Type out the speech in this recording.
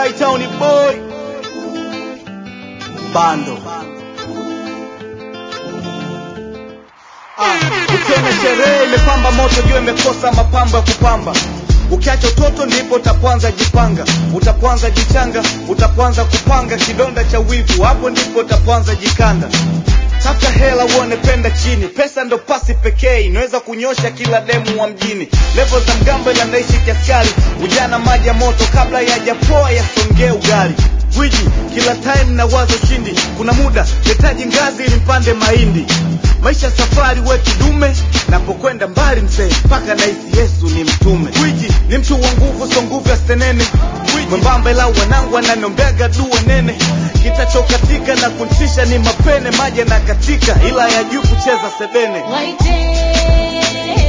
Town boy bando Ah, ukiona sherehe imepamba moto jua imekosa mapambo ya kupamba ukiacha utoto ndipo utapoanza jipanga utapoanza jichanga utapoanza kupanga kidonda cha wivu hapo ndipo utapoanza jikanda tafuta hela uone penda chini pesa ndo pasi pekee inaweza kunyosha kila demu wa mjini levo za mgambo ila naishi kiaskari ujana maji ya moto kabla yajapoa yasongee ugali gwiji kila time na wazo shindi kuna muda hitaji ngazi ili mpande mahindi maisha safari we kidume napokwenda mbali mzee mpaka nahisi yesu ni mtume gwiji ni mtu wa nguvu so nguvu ya stenene mwembamba ila wanangu ananiombeaga dua nene kitachokatika na kuntisha ni mapene maji na katika ila ya juu kucheza sebene Waite